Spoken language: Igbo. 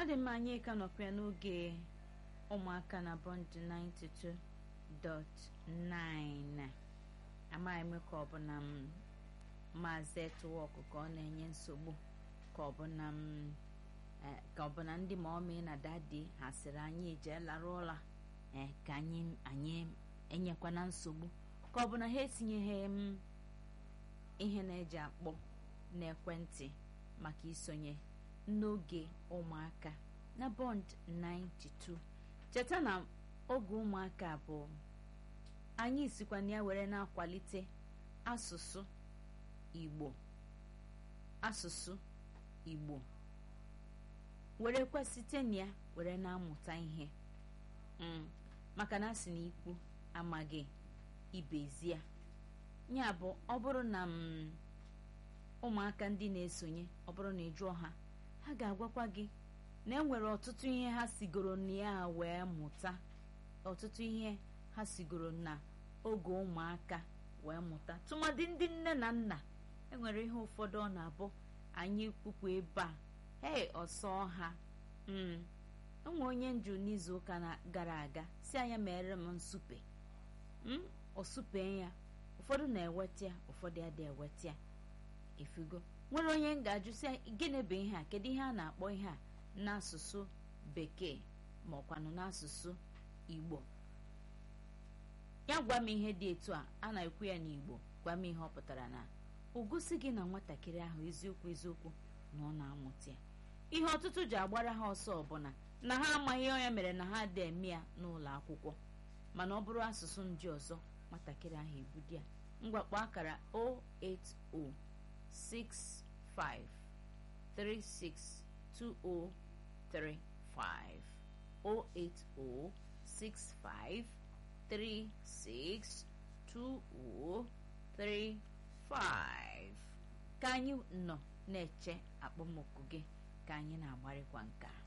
ọ dị mma anyị ka nọkwa n'oge ụmụaka na bond 92.9 amaghị m ka ọ bụ na m maazị etuwọkụ ka ọ na-enye nsogbu ka ọ bụ na m ka ọ bụ na ndị ma ọmị na dadi ha sịrị anyị jee lara ụla ee ka anyị anyị enyekwana nsogbu ka ọ bụ na ha etinyeghị m ihe na-eji akpọ n'ekwentị maka isonye n'oge ụmụaka na bond 92 cheta na oge ụmụaka bụ anyị sikwa na ya were na-akwalite asụsụ igbo asụsụ igbo werekwa site na ya were na-amụta ihe maka na asị na ikwu amaghị ibezie ya bụ ọ bụrụ na m ụmụaka ndị na-esonye ọ bụrụ na ị jụọ ha ha ga-agwakwa gị na enwere ọtụtụ ihe ha sigoro na ya wee mụta ọtụtụ ihe ha sigoro na oge ụmụaka wee mụta tụmadị ndị nne na nna enwere ihe ụfọdụ ọ na-abụ anyị kwukwu ebe a hei ọsọ ha enwe onye nju n'izuụka gara aga si anya mere m nsupe osupe ya ụfọdụ na-eweta ya ụfọdụ adị eweta ya efugo nwere onye m ga-ajụ si gịnị bụ ihe a kedu ihe a na-akpọ ihe a n'asụsụ bekee ma ọkwanụ n'asụsụ igbo ya gwa m ihe dị etu a a na-ekwu ya n'igbo gwa m ihe ọ pụtara na ogosi gị na nwatakịrị ahụ eziokwu eziokwu na ọ na-amụta ya ihe ọtụtụ ji agbara ha ọsọ ọbụla na ha amaghị onye mere na ha dị eme ya n'ụlọ akwụkwọ mana ọ bụrụ asụsụ ndị ọzọ nwatakịrị ahụ ebudo ya ngwakpọ akara 080662035 ka anyị nọ na-eche akpọmọkụ gị ka anyị na-agbarịkwa nka